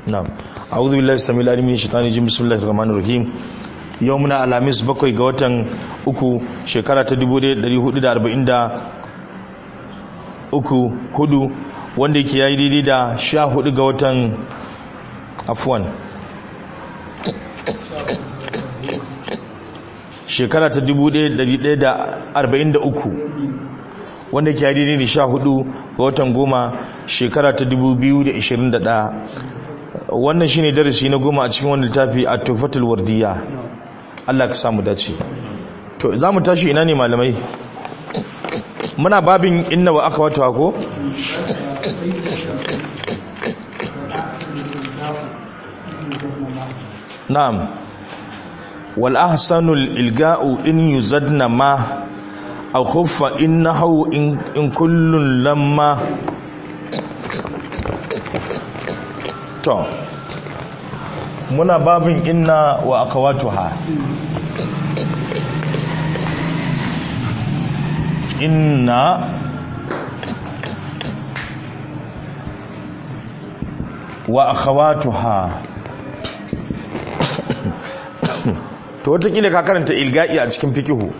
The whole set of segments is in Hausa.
na'am a'udhu billahi samil alim min shaitani rajim bismillahir rahmanir rahim yau muna alamis bakwai ga watan uku shekara ta 1440 uku hudu wanda yake yayi daidai da sha hudu ga watan afwan shekara ta 1143 wanda ke daidai da sha hudu ga watan goma shekara ta 2021 wannan shine darasi na goma a cikin wani littafi a tufatul wardiya Allah ka samu dace to za mu tashi ina ne malamai muna babin inna wa aka wata ko na'am wal ahsanul ilga'u in yuzadna ma aw khuffa innahu in kullun lamma to muna babin inna wa akawatuha inna wa akhawatuha to watakila ka karanta ilga'i a cikin fikihu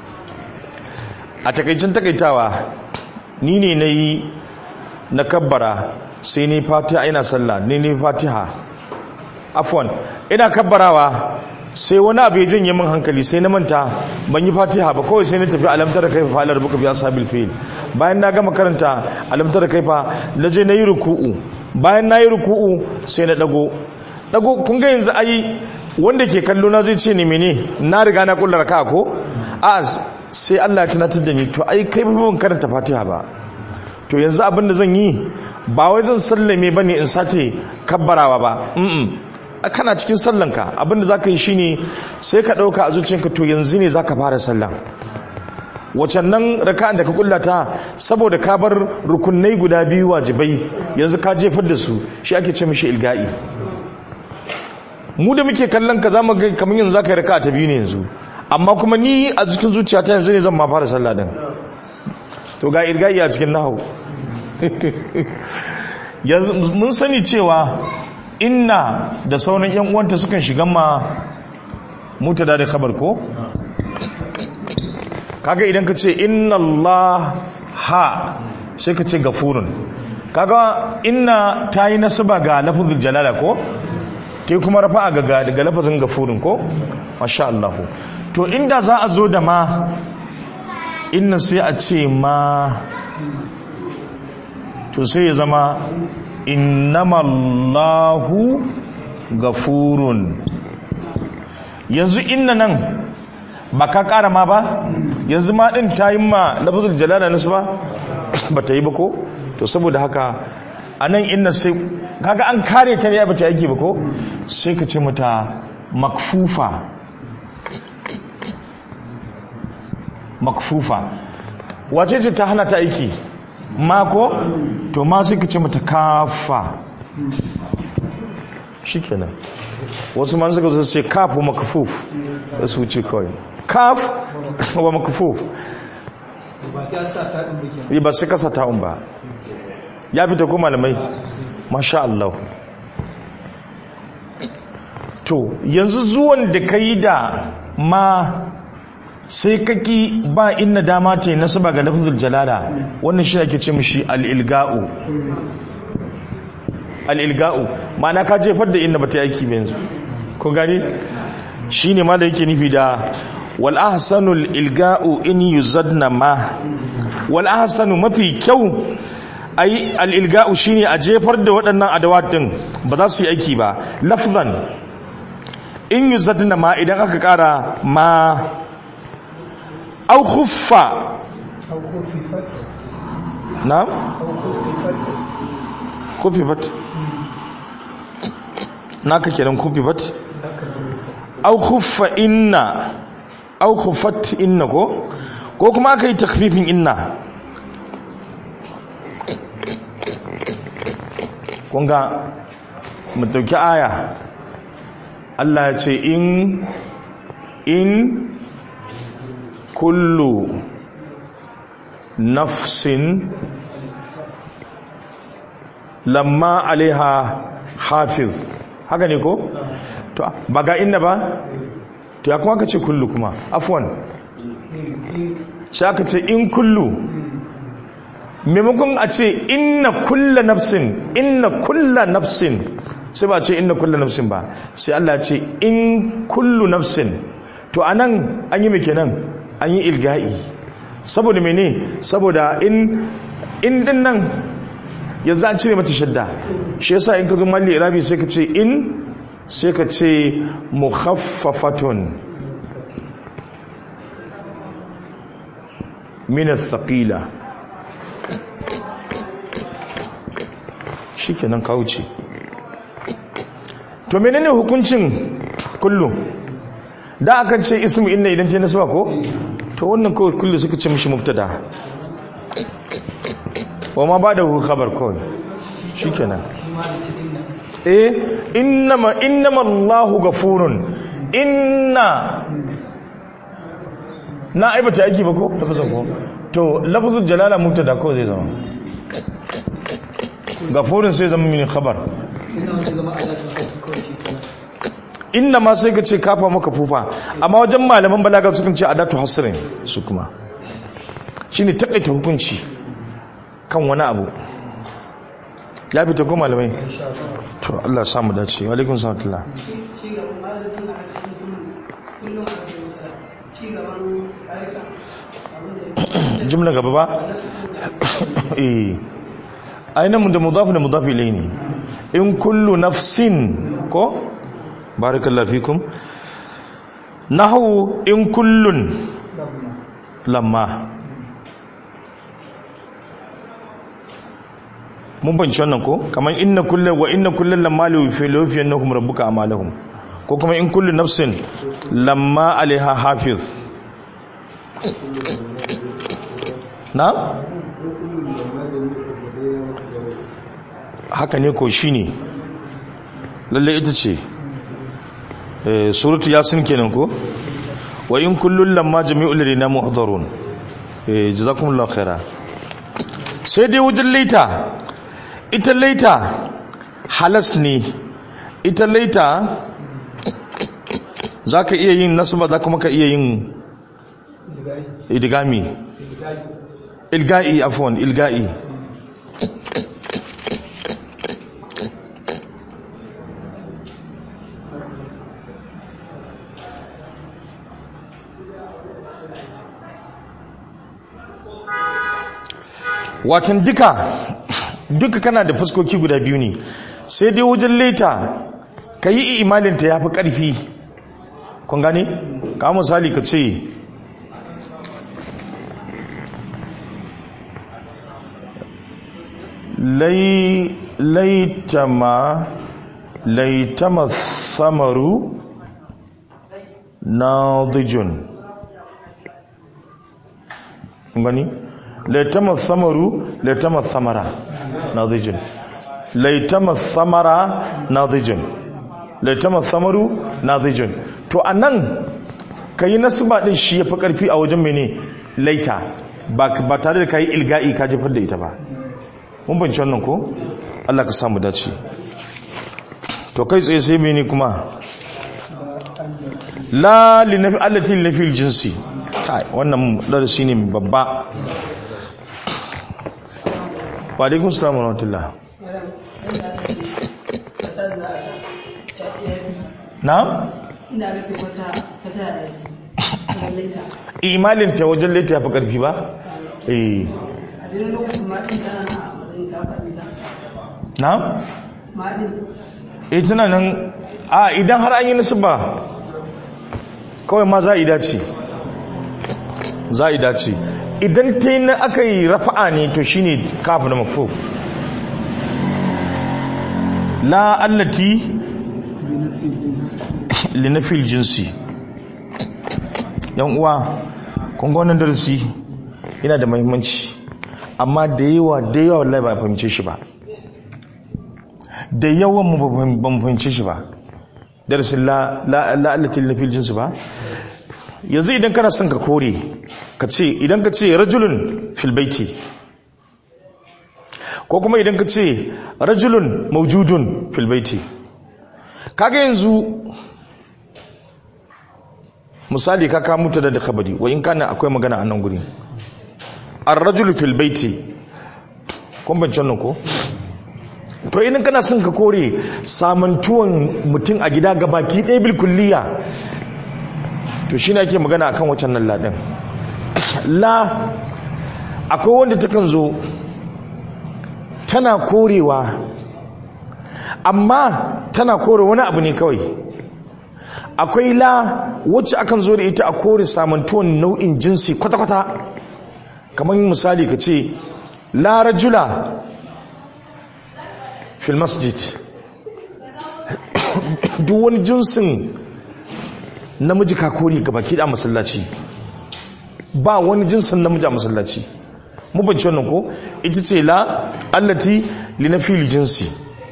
a takaicin takaitawa ni ne na yi na kabbara sai ni fatiha ina sallah ni ne fatiha afwan ina kabbarawa sai wani abu ya janye min hankali sai na manta ban yi fatiha ba kawai sai na tafi alamtar kai fa alar buka biya sabil fil bayan na gama karanta alamtar kai fa na je na yi ruku'u bayan na yi ruku'u sai na dago dago kun ga yanzu ai wanda ke kallo na zai ce ni mene na riga na kullar ka ko a sai Allah ya tunatar da ni to ai kai ba ban karanta fatiha ba to yanzu abin da zan yi ba wai zan sallame bane in sake kabbarawa ba kana cikin sallanka abinda za ka yi shine sai ka ɗauka a zuciyarka to yanzu ne za ka fara sallan wacan nan raka'an da ka kullata saboda ka bar rukunai guda biyu wajibai yanzu ka jefar da su shi ake ce mishi ilga'i mu da muke kallon ka zama ga kamar yanzu za ka yi raka'a ta biyu ne yanzu amma kuma ni a cikin zuciyata yanzu ne zan ma fara sallah din to ga ilga'i a cikin nahu yanzu mun sani cewa inna da sauran yan uwanta sukan shiga ma mutada da khabar ko kaga idan ka ce inna Allah ha sai ka ce gafurun kaga inna ta yi nasaba ga lafazin jalala ko ta kuma rafa ga daga lafazin gafurun ko masha Allah to inda za a zo da ma inna sai a ce ma to sai ya zama innamallahu gafurun yanzu inna nan ba ka kara ma ba yanzu ma din ta yi ma lafazul jalala nasu ba ba ta yi ba ko to saboda haka a nan inna sai kaga an kare ta ne ba ta yake ba ko sai ka ce mata makfufa makfufa wace ce ta hana ta aiki mako to ma sai ka ce mata kafa shikenan wasu man suka zo ce kaf wa makfuf da su wuce kawai kaf wa makfuf ba sai an sa ta ɗin bikin ba sai kasa ta'un ba ya fita ko malamai masha Allah to yanzu zuwan da ka yi da ma sai kaki ba inna dama ta yi nasaba ga lafzul jalala wannan shi ake ce mishi al-ilga'u al-ilga'u ma'ana ka jefar da inna bata yaki ba yanzu ko gani shine ma da yake nufi da wal ahsanul ilga'u in yuzadna ma wal ahsanu mafi kyau ai al ilga'u shine a jefar da waɗannan adawat din ba za su yi aiki ba lafzan in yuzadna ma idan aka kara ma au khuffa au kufifat na au kufifat kufifat naka kenan kufifat haka ne au khuffa inna au khuffat inna ko ko kuma aka yi takfifin inna kunga mu dauki aya Allah ya ce in in kullu nafsin lamma alaiha hafiz haka ne ko to ba ga inna ba to ya kuma ka ce kullu kuma afwan sai aka ce in kullu maimakon a ce inna kulla nafsin inna kulla nafsin sai ba ce inna kulla nafsin ba sai Allah ce in kullu nafsin to anan an yi mai kenan an yi ilga'i saboda mene saboda in in din nan yanzu an cire mata shadda shi yasa in ka zo malli irabi sai ka ce in sai ka ce mukhaffafatun min athqila shikenan ka wuce to menene hukuncin kullu da aka ce ismu inna idan ta nasaba ko to wannan kawai kullu suka ce mishi mubtada wa ma bada hu khabar kawai shikenan eh innama innama Allahu ghafurun inna na aibata aiki ba ko lafazin ko to lafazin jalala mubtada ko zai zama gafurin sai zama mini khabar inna ma sai ka ce kafa maka fufa amma wajen malaman balaga sukan ce adatu hasrin su kuma shine takaita hukunci kan wani abu ya fita ko malamai to Allah ya samu dace wa alaikum salam jumla gaba ba eh ainihin da mudafi da mudafi ilai ne in kullu nafsin ko barakallahu fikum nahu in kullun lamma mun banci wannan ko kamar inna kullun wa inna kullun lamma li fi lawfiyannahum rabbuka amalahum ko kuma in kullu nafsin lamma alaiha hafiz na haka ne ko shi ne lalle ita ce suratu yasin kenan ko wa in kullun lamma jami'ul ladina muhdarun eh jazakumullahu khaira sai dai wajen laita ita laita halas ne ita laita zaka iya yin nasaba za kuma ka iya yin idgami ilga'i afwan ilga'i watan duka duka kana da fuskoki guda biyu ne sai dai wajen leta ka yi imalinta ya fi ƙarfi kun gane? ka misali ka ce laitama laitama samaru na dijun gani? laitama samaru laitama samara nadijin laitama samara nadijin laitama samaru nadijin to anan kayi nasba din shi yafi karfi a wajen mene laita ba ba tare da kai ilga'i ka jefar da ita ba mun bance wannan ko Allah ka samu dace to kai tsaye sai mene kuma la linafi allati linafi jinsi kai wannan darasi ne babba wa alaikun salamu wa rahmatullah na? ina ga ce wata fata da laita imalin ta wajen laita ya fi ƙarfi ba? eh a daidai lokacin maɗin tana na matsayin kafaɗin ta na? maɗin eh tana nan a idan har an yi nasu ba kawai ma za a yi dace za a yi dace idan ta yi na aka yi rafa'a ne to shi ne kafin na mafo la allati linafil jinsi yan uwa kunga wannan darasi yana da mahimmanci amma da yawa da yawa wallahi ba fahimce shi ba da yawan mu ba mu fahimce shi ba darasin la la allati linafil jinsi ba yanzu idan kana son ka kore ka ce idan ka ce rajulun filbaiti ko kuma idan ka ce rajulun maujudun fil baiti kaga yanzu misali ka kawo mutu da da khabari wa in kana akwai magana a nan guri ar-rajulu fil baiti kun ban nan ko to idan kana son ka kore samantuwan mutum a gida ga baki ɗaya bil kulliya to shi ake magana akan wacan nan laɗin la akwai wanda takan zo tana korewa amma tana kore wani abu ne kawai akwai la wacce akan zo da ita a kore samantuwan nau'in jinsi kwata-kwata kamar misali ka ce la rajula fil masjid duk wani jinsin namiji kakori ga baki da masallaci ba wani jinsin namiji a masallaci mu bance wannan ko ita ce la allati li nafil jinsi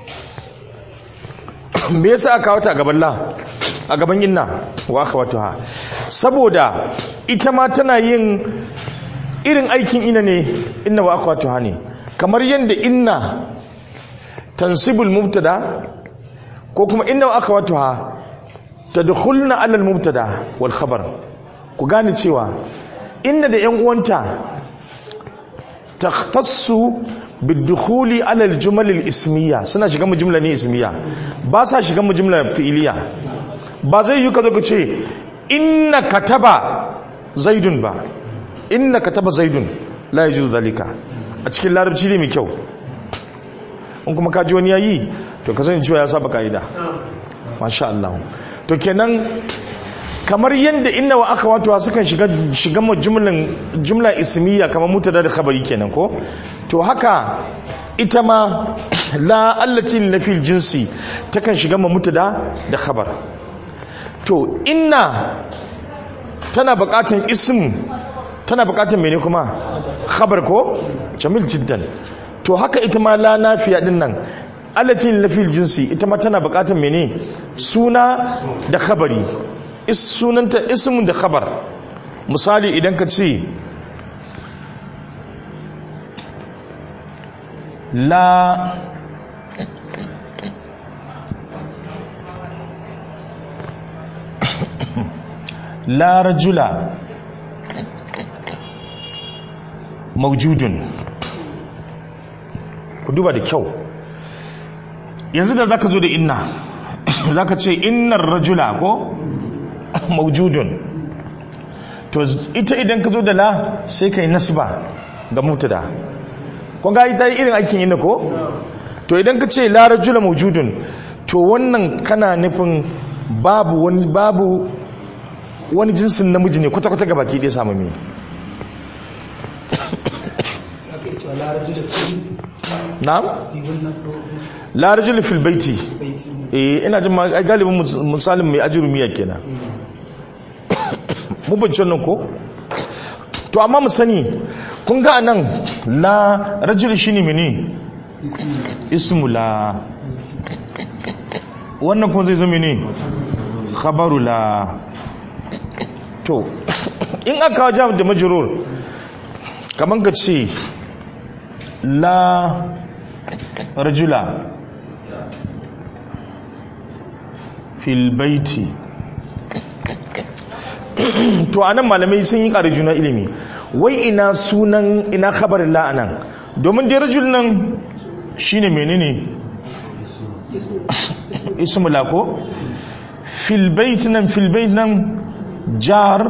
me yasa aka wata a gaban la a gaban inna wa akhawatuha saboda ita ma tana yin irin aikin ina ne inna wa akhawatuha ne kamar yadda inna tansibul mubtada ko kuma inna wa akhawatuha tadkhulna ala al mubtada wal khabar ku gane cewa inna da yan uwanta takhtassu bidukhuli ala al jumal al ismiya suna shiga mu jumla ne ismiya ba sa shiga mu jumla fi'iliya ba zai yi ka zo ka ce inna kataba zaidun ba inna kataba zaidun la yajuzu zalika a cikin larabci ne mai kyau in kuma kaji wani yayi to ka sani cewa ya saba kaida masha Allah to kenan kamar yadda inna wa aka wato sukan shiga shiga mu jumlan jumla ismiya kamar mutada da khabari kenan ko to haka ita ma la allati nafil jinsi takan shiga mu mutada da khabar to inna tana bukatun ism tana bukatun mene kuma khabar ko jamil jiddan to haka ita ma la nafiya din nan allati nafil jinsi ita ma tana bukatun mene suna da khabari is sunanta ismun da khabar misali idan ka ce la la rajula maujudun ku duba da kyau yanzu da zaka zo da inna zaka ce innar rajula ko maujudun to ita idan ka zo da la sai kai nasba ga mutada kun ga ita irin aikin inna ko to idan ka ce la rajula maujudun to wannan kana nufin babu wani babu wani jinsin namiji ne kwata-kwata ga baki ɗaya samu mai na'am larajul fil baiti eh ina jin ma galibin misalin mai ajurumiya kenan mu bincin nan ko to amma mu sani kun ga anan la rajul shine mene ismu la wannan kuma zai zo mene khabaru la to in aka kawo jam da majrur kaman ka ce la rajula fil baiti to anan malamai sun yi ƙari juna ilimi wai ina sunan ina khabarin la anan domin dai rajul nan shine menene ismu la ko fil bait nan fil bait nan jar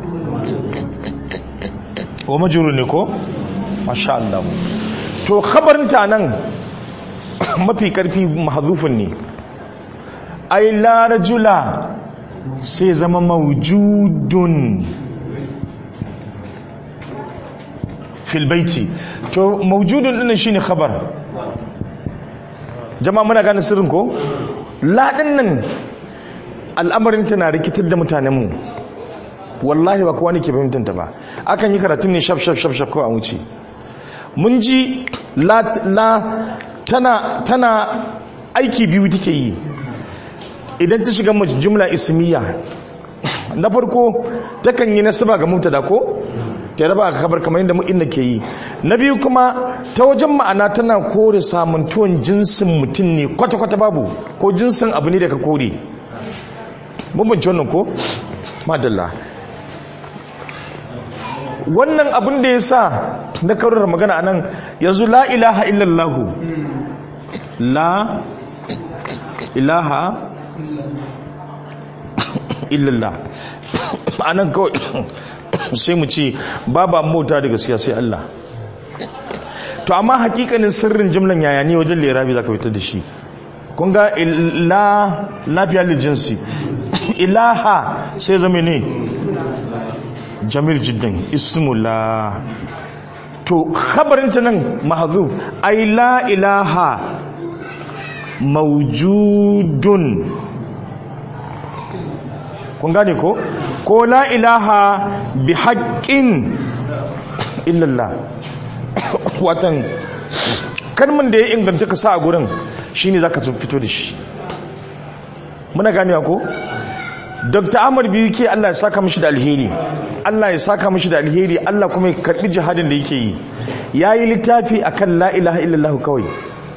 wa majrur ne ko masha Allah to khabarin ta nan mafi karfi mahzufun ne ai la rajula sai zama mawjudun fil baiti to mawjudun din shine khabar jama'a muna gane sirrin ko la din nan al'amarin ta na rikitar da mutanenmu wallahi ba kowa ne ke fahimtanta ba akan yi karatun ne shaf shaf shaf shaf ko a wuce mun ji la, la tana, tana aiki biyu take yi idan ta shiga jumla ismiya na farko takan yi nasaba ga mubtada ko ta raba aka kabar kamar yadda mu'inna ke yi na biyu kuma ta wajen ma'ana tana kore samuntuwan jinsin mutum ne kwata-kwata babu ko jinsin abu ne da ka kore bambanci wannan ko madalla wannan abin da ya sa na karurar magana anan yanzu la ilaha illallahu la ilaha illallah anan kawai sai mu ce babu mota da gaskiya sai Allah to amma hakikanin sirrin jimlan yaya ne wajen lirabi zaka fitar da shi kun ga la lafiya lil jinsi ilaha sai zama ne jamil jiddan ismullah to khabarin ta nan mahzuf ai la ilaha mawjudun kun gane ko ko la ilaha bi haqqin illallah watan kalman da ya inganta ka sa a gurin shine zaka fito da shi muna ganewa ko Dr. Ahmad biyu ke Allah ya saka mishi da alheri Allah ya saka mishi da alheri Allah kuma ya karbi jihadin da yake yi yayi littafi akan la ilaha illallah kawai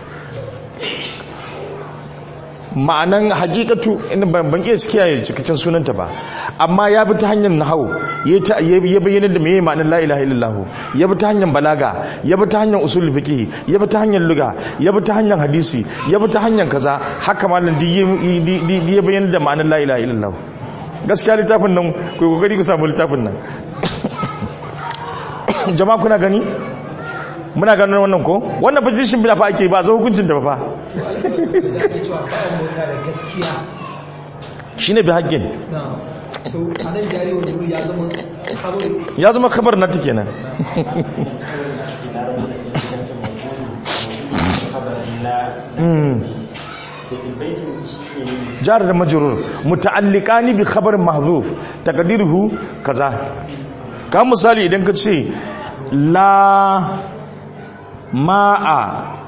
ma'anan hakikatu ban ban iya kiyaye cikakken sunanta ba amma ya bi ta hanyar nahawu ya bayyana da meye ma'anar la ilaha illallah ya bi ta hanyar balaga ya bi ta hanyar usul fiqh ya bi ta hanyar luga ya bi ta hanyar hadisi ya bi ta hanyar kaza haka malam di ya bayyana da ma'anar la ilaha illallah gaskiya littafin nan ku kokari ku samu littafin nan jama'a kuna gani muna ganin wannan ko wannan position bila fa ake ba zo hukuncin da ba fa shine bi haƙƙin ya zama kabar na ta kenan jar da majrur muta'alliqani bi khabarin mahzuf taqdiruhu kaza ka misali idan ka ce la ma'a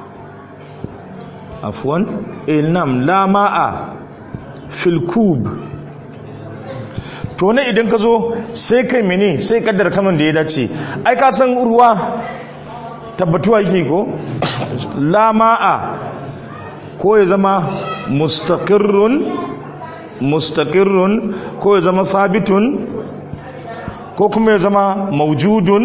afwan ilnam la ma'a fil kub to ne idan ka zo sai kai mene sai kaddar kaman da ya dace ai ka san ruwa tabbatuwa yake ko la ma'a ko ya zama mustaqirrun mustaqirrun ko ya zama sabitun ko kuma ya zama maujudun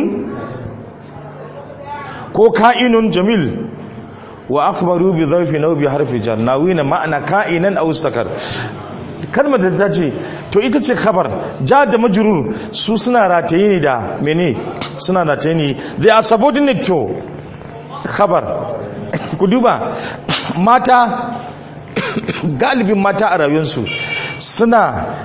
ko ka'inun jamil wa akhbaru bi zarfi naw bi harfi jar nawina ma'ana ka'inan aw istakar kalmar da ta ce to ita ce khabar ja da majrur su suna rataye ne da mene suna rataye ne they are subordinate to khabar ku duba mata galibin mata a rayuwarsu suna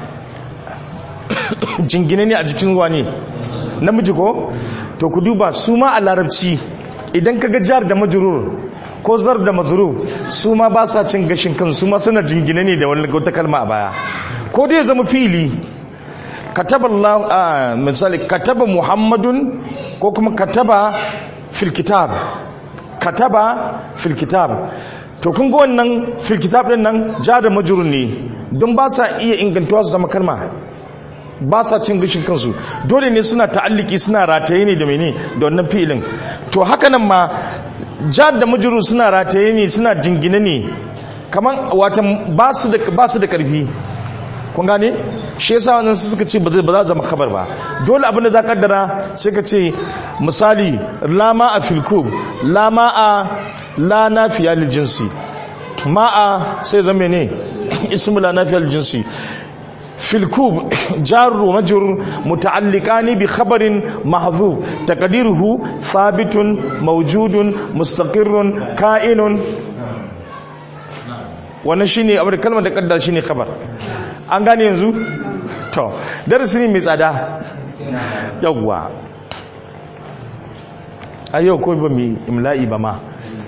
jingine ne a jikin ruwa ne namiji ko to ku duba su ma a larabci idan ka ga jar da majrur ko zar da mazrur su ma ba sa cin gashin kan su ma suna jingine ne da wani wata kalma a baya ko dai zama fili kataba Allah misali kataba Muhammadun ko kuma kataba fil kitab kataba fil kitab to kun ga wannan fil kitab din nan jar da majrur ne don ba sa iya ingantuwa su zama kalma ba sa cin gishin kansu dole ne suna ta'alliki suna rataye ne da mene da wannan fi'ilin to haka nan ma jar da majrur suna rataye ne suna jingine ne kaman watan ba su da ba su da karfi kun gane shi yasa wannan su suka ce ba zai ba za zama khabar ba dole abin da za ka kaddara sai ka ce misali lama a filkub lama a la nafiya lil jinsi ma'a sai zama ne ismu la nafiya lil jinsi في الكوب جار ومجر متعلقان بخبر محذوف تقديره ثابت موجود مستقر كائن wannan shine abu da kalmar da kaddar shine khabar an gane yanzu to darasi ne mai tsada yawwa a yau ko ba mu imla'i ba ma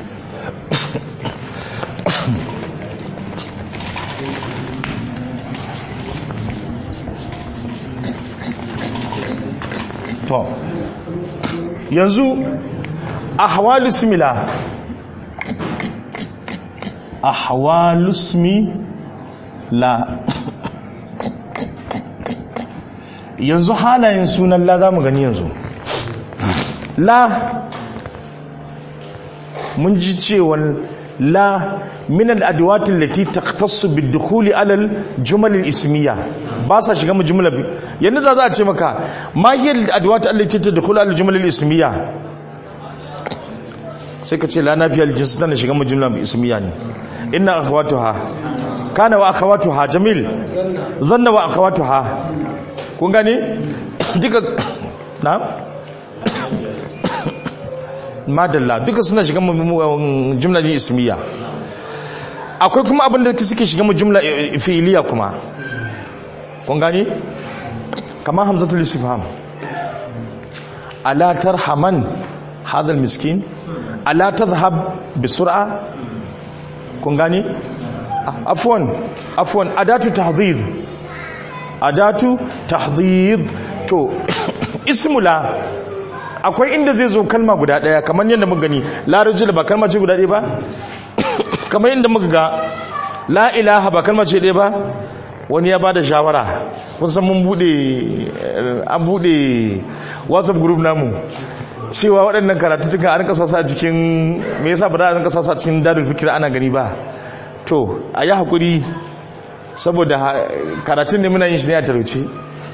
to yanzu ahwalus mila ahwalus la yanzu halayen sunan la zamu gani yanzu la mun ji cewa la min al-adwat allati takhtassu bid-dukhul ala al-jumal al-ismiyya ba sa shiga mu jumla bi yanda za a ce maka ma hiya al-adwat allati tadkhulu ala al-jumal al-ismiyya sai ka ce la nafiya al-jins tana shiga mu jumla ismiyya ne inna akhawatuha kana wa akhawatuha jamil zanna wa akhawatuha kun gane duka na madalla duka suna shiga mu jumla ne ismiya akwai kuma abin da suke shiga mu jumla fi'iliya kuma kun gani kamar hamzatul istifham ala tarhaman hadha miskin ala tadhhab bi sur'a kun gani afwan afwan adatu tahdhid adatu tahdhid to ismula akwai inda zai zo kalma guda daya kamar yadda muka gani la rajul ba kalma ce guda daya ba kamar yadda muka ga la ilaha ba kalma ce daya ba wani ya bada shawara kun san mun bude an bude whatsapp group namu cewa waɗannan karatutuka an kasa sa cikin me yasa ba za a kasa sa cikin darul fikir ana gani ba to a yi hakuri saboda karatun ne muna yin shi ne a talauci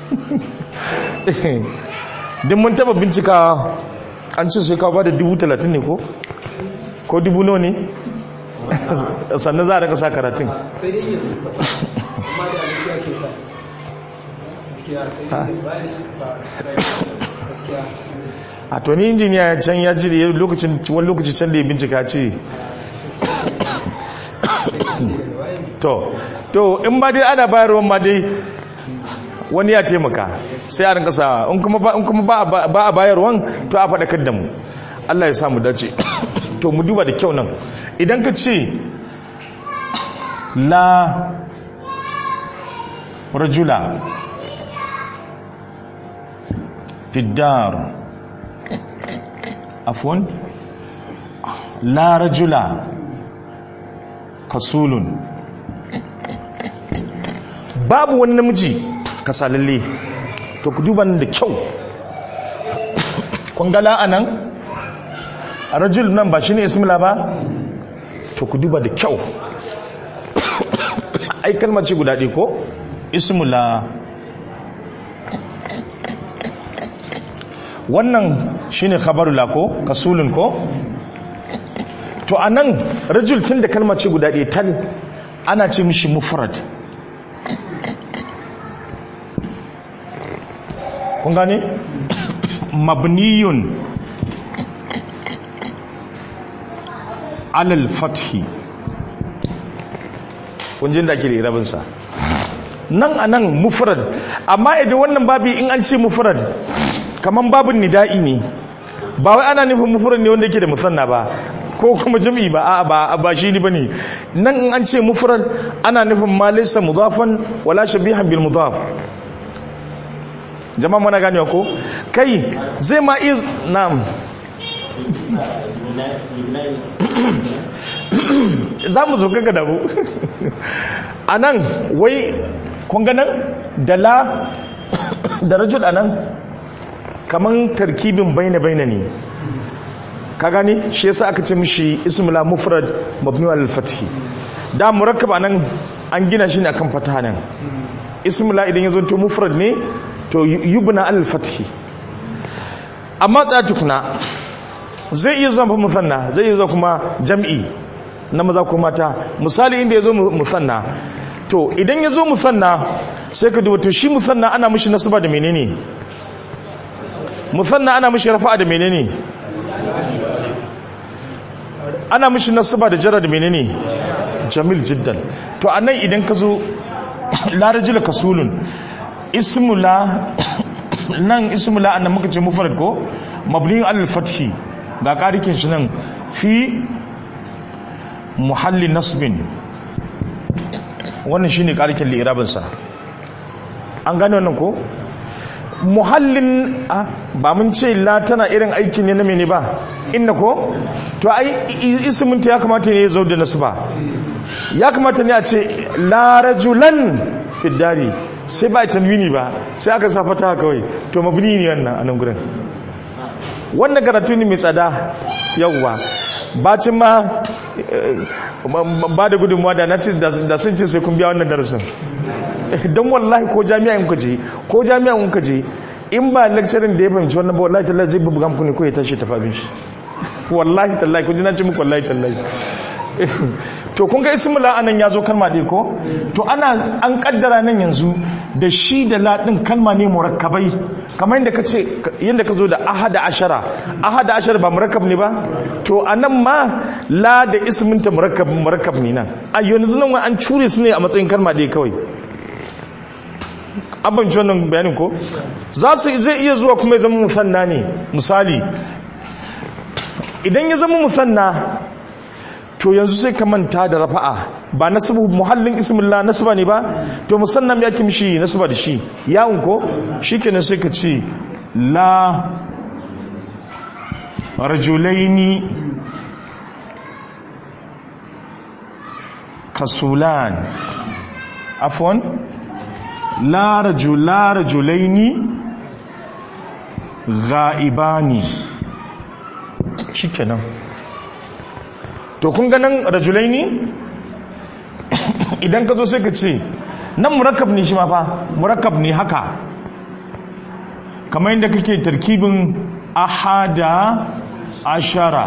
din mun taba bincika an ce sai ka ba da dubu talatin ne ko? ko dubu nawa ne? sannan za a raka sa karatun sai dai yanzu suka fara amma da gaskiya ke ta gaskiya sai dai bayan ba gaskiya a to ni injiniya can ya ce da lokacin wani lokaci can da ya bincika ce to to in ba dai ana bayarwa ma dai wani ya taimaka sai a rinka sa in kuma ba in kuma ba ba a bayarwan to a faɗakar da mu Allah ya sa mu dace to mu duba da kyau nan idan ka ce la rajula fiddar afwan la rajula kasulun babu wani namiji kasalalle to ku duba nan da kyau kun ga la'anan rajul nan ba shine ismila ba to ku duba da kyau ai kalmar ce guda ɗaya ko ismula wannan shine khabarula ko kasulun ko to anan rajul tun da kalmar ce guda ɗaya tal ana ce mishi mufrad kun gane mabniyun alal fathi kun jin da ake da irabinsa nan a nan mufrad amma idan wannan babi in an ce mufrad kaman babin nida'i ne ba wai ana nufin mufrad ne wanda yake da musanna ba ko kuma jami'i ba a ba ba shi ne bane nan in an ce mufrad ana nufin ma laysa mudafan wala shabihan bil mudaf jama'a muna ganewa ko kai zai ma iya na'am za mu zo gaga dabu a nan wai kunga nan da la da rajul a nan kaman tarkibin baina-baina ne ka gani shi yasa aka ce mishi ismula mufrad mabni al fathi da murakkab anan an gina shi ne akan fataha nan ismula idan ya zonto mufrad ne to yubna al fathi amma tsaya tukuna zai iya zama musanna zai iya zama kuma jam'i na maza ko mata misali inda ya zo musanna to idan ya zo musanna sai ka duba to shi musanna ana mishi nasaba da menene musanna ana mishi rafa'a da menene ana mishi nasaba da jara da menene jamil jiddan to anan idan ka zo la rajula kasulun ismula nan ismula annan muka ce mufrad ko mabni al fathi ga karikin shi nan fi muhalli nasbin wannan shine karikin li'irabinsa an gane wannan ko muhallin ba mun ce la tana irin aiki ne na mene ba inna ko to ai isminta ya kamata ne ya zo da nasba ya kamata ne a ce la rajulan fiddari sai ba tanwini ba sai aka sa fata kawai to mabni ne wannan a nan gurin wannan karatu ne mai tsada yawwa bacin ma ba da gudunmuwa da na ce da sun ce sai kun biya wannan darasin don wallahi ko jami'a in je ko jami'a in je in ba lecturing da ya fahimci wannan ba wallahi tallahi zai bubuga muku ne ko ya tashi tafi abin shi wallahi tallahi kun ji na ce muku wallahi tallahi to kun ga ismu la anan yazo kalma ɗaya ko to ana an kaddara nan yanzu da shi da la din kalma ne murakkabai kamar yadda kace yadda ka zo da ahada ashara ahada ashara ba murakkab ne ba to anan ma la da ismin ta murakkab murakkab ne nan a yanzu nan an cure su ne a matsayin kalma ɗaya kawai abanci wannan bayanin ko za su zai iya zuwa kuma ya zama musanna ne misali idan ya zama musanna to yanzu sai ka manta da rafa'a ba nasbu muhallin ismillah nasba ne ba to musannam ya kimshi nasba da shi yawun ko shikenan sai ka ce la rajulaini kasulan afwan la rajula rajulaini ghaibani shikenan to kun ganin rajulaini idan ka zo sai ka ce nan murakkab ne shi ma fa murakkab ne haka kamar yadda kake tarkibin ahada ashara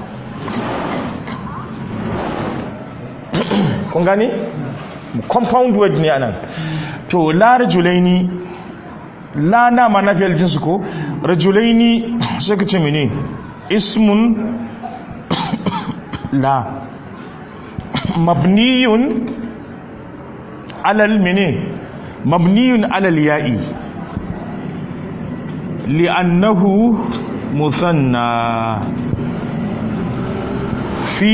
kun gane compound word ne anan to la rajulaini la na ma na fiyar jinsu ko rajulaini sai ka ce mene ismun la mabniyun alal mene mabniyun alal ya'i li'annahu musanna fi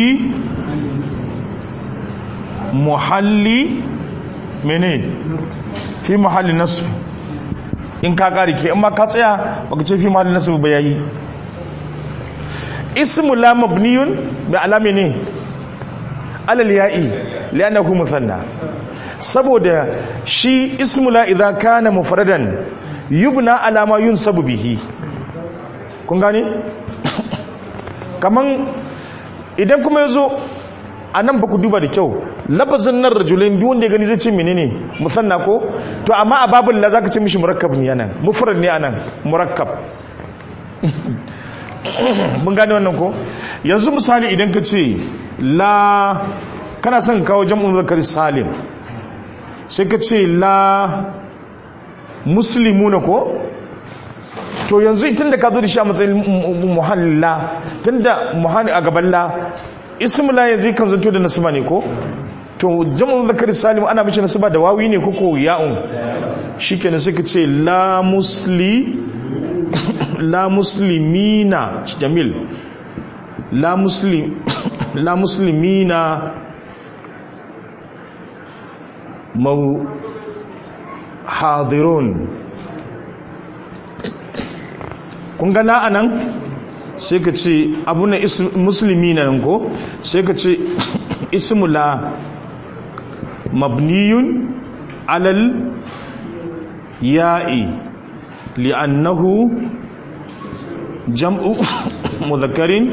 muhalli mene fi muhalli nasb in ka kare ke in ma ka tsaya baka ce fi muhalli nasb ba yayi ismu la mabniyun bi alami ne alal ya'i li'annahu musanna saboda shi ismu la idza kana mufradan yubna ala ma yunsabu bihi kun gane kaman idan kuma yazo anan ba ku duba da kyau labazin nan rajulain duk wanda ya gani zai ce menene musanna ko to amma a babul la zaka ce mishi murakkab ne anan mufrad ne anan murakkab mun gane wannan ko yanzu misali idan ka ce la kana son kawo jam'un zakar salim sai ka ce la muslimuna ko to yanzu tun da ka zo da shi a matsayin muhalla tun da muhalli a gaban la ismila yanzu kan zanto da nasima ne ko to jam'un zakar salim ana mace nasima da wawi ne koko ya'un shi kenan sai ka ce la musli la muslimina jamil la muslim la muslimina mau hadirun kun ga la anan sai ka ce abu na muslimina nan ko sai ka ce ismu la mabniyun alal ya'i li'annahu jam'u mudhakkarin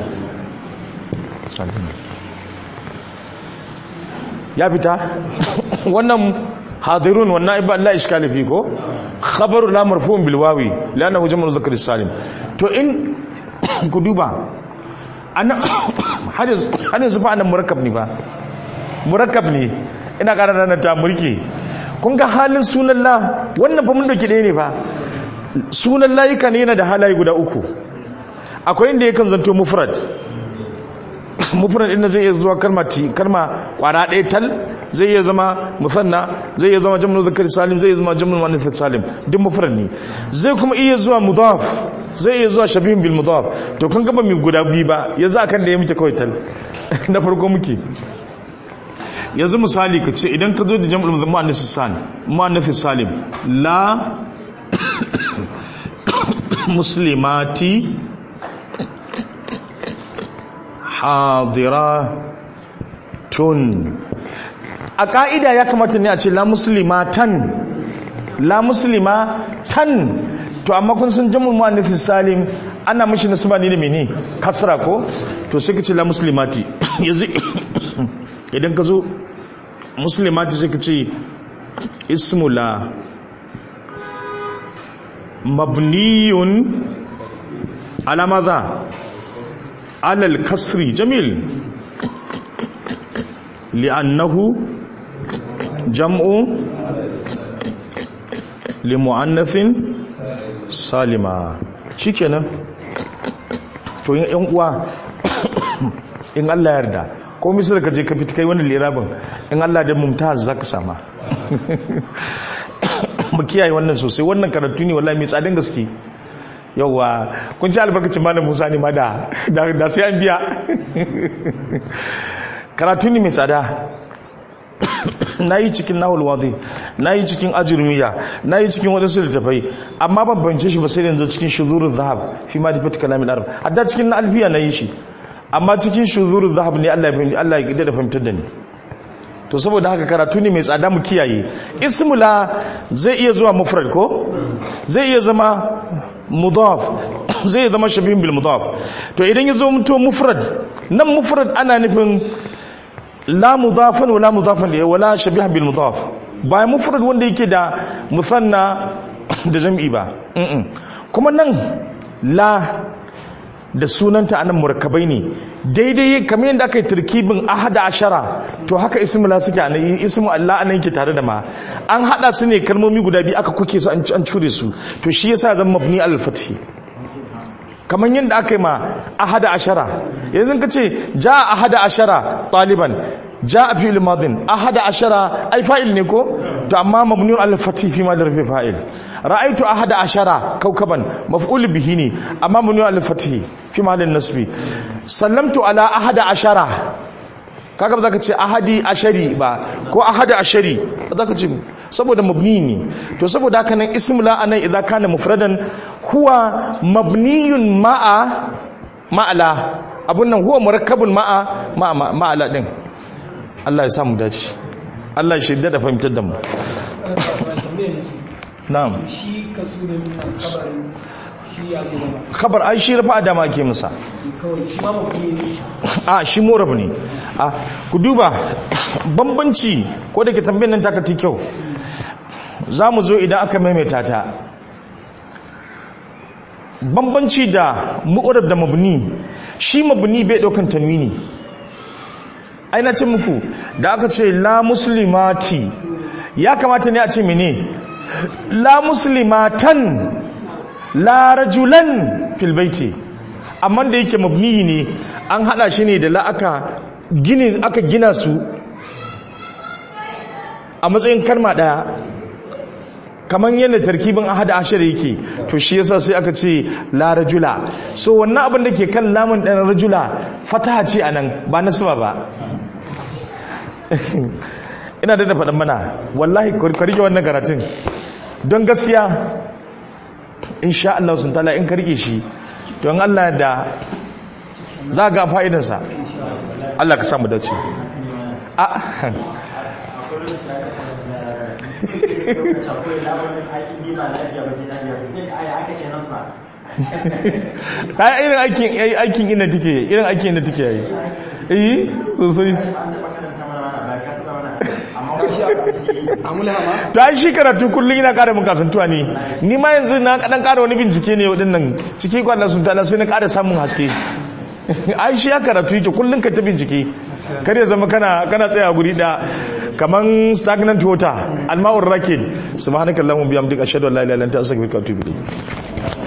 ya fita wannan hadirun wannan ibba Allah iskali fi ko khabaru la marfu'un bil wawi li'annahu jam'u mudhakkar salim to in ku duba ana hadis hadis fa anan murakkab ne ba murakkab ne ina ƙara nan ta murke kun ga halin sunan la wannan fa mun dauki ɗaya ne fa sunan layuka ne yana da halaye guda uku akwai inda yakan zanto mufrad mufrad inda zai iya zuwa kalma kalma kwara ɗaya tal zai iya zama musanna zai iya zama jam'ul zakari salim zai iya zama jam'ul muannath salim duk mufrad ne zai kuma iya zuwa mudaf zai iya zuwa shabihun bil mudaf to kun gaba mai guda biyu ba yanzu akan da ya muke kawai tal na farko muke yanzu misali ka ce idan ka zo da jam'ul muannath salim muannath salim la muslimati hadiratun a ƙa'ida ya kamata ne a ce la muslimatan la muslimatan to amma kun sun jamu mu'annifis salim ana mashi nasaba ne da mene kasra ko to sai ka ce la muslimati yanzu idan ka zo muslimati sai ka ce ismu la mabniyun ala madha ala al-kasri jamil li'annahu jam'u limu'annathin salima shikenan to yin yan uwa in Allah ya yarda ko misal ka je ka fita kai wannan lirabin in Allah da mumtaz zaka sama mu kiyaye wannan sosai wannan karatu ne wallahi mai tsadin gaske yauwa kun ci albarkacin malam Musa ne ma da da sai an biya karatu ne mai tsada na yi cikin nahul wadi na yi cikin ajurmiya na yi cikin wadansu littafai amma ban bance shi ba sai yanzu cikin shuzurul zahab fi ma difat kalamin arab hadda cikin na alfiya na yi shi amma cikin shuzurul zahab ne Allah ya Allah ya da fahimtar da ni to saboda haka karatu ne mai tsada mu kiyaye ismula zai iya zuwa mufrad ko zai iya zama mudaf zai zama shabihin bil mudaf to idan ya zo mutu mufrad nan mufrad ana nufin la mudafan wala mudafan da wala shabihan bil mudaf ba mufrad wanda yake da musanna da jam'i ba kuma nan la da sunanta anan murakkabai ne daidai kamar yadda aka yi turkibin ahada ashara to haka ismu la suke anan ismu Allah anan yake tare da ma an hada su ne kalmomi guda biyu aka kuke su an cure su to shi yasa zan mabni al fathi kamar yadda aka yi ma ahada ashara yanzu ka ce ja ahada ashara taliban ja a fi'il madin ahada ashara ai fa'il ne ko to amma mabniun al fathi fi ma da rufe fa'il ra'aitu ahada ashara kaukaban maf'ul bihi ne amma mabniun al fathi fi ma da nasbi sallamtu ala ahada ashara kaga ba za ka ce ahadi ashari ba ko ahada ashari ba za ka ce saboda mabni ne to saboda haka nan ismula anan idan kana mufradan huwa mabniyun ma'a ma'ala abun nan huwa murakkabun ma'a ma'ala din Allah ya sa mu dace Allah ya shirya da fahimtar da mu na'am shi kasu da kabarin shi ya gaba khabar ai shi rafa da ma ke musa kawai shi ma mutum ne a shi morab ne a ku duba bambanci ko da ke tambayin nan takati kyau za mu zo idan aka maimaita ta bambanci da mu'urab da mabni shi mabni bai daukan tanwini ai na ce muku da aka ce la muslimati ya kamata ne a ce mene la muslimatan la rajulan fil baiti amma da yake mabni ne an hada shi ne da la aka gini aka gina su a matsayin karma daya kamar yadda tarkibin ahada ashir yake to shi yasa sai aka ce la rajula so wannan abin da ke kan lamun ɗan rajula fataha ce anan ba nasaba ba ina da faɗin mana wallahi karike wannan karatun don gaskiya insha Allah sun tala in karike shi don Allah da za ga fa'idansa Allah ka samu dace a ta irin aikin aikin ina take irin aikin ina take yayi eh sosai ta shi karatu kullum yana kara mun kasantuwa ne ni ma yanzu na kadan kara wani bincike ne waɗannan ciki kwanan sun tana sai na kara samun haske ai shi ya karatu yake kullum ka ta bincike kar ya zama kana kana tsaya guri da kaman stagnant water alma'ur rakid subhanakallahumma bihamdika ashhadu an la ilaha illa anta astaghfiruka wa atubu ilayk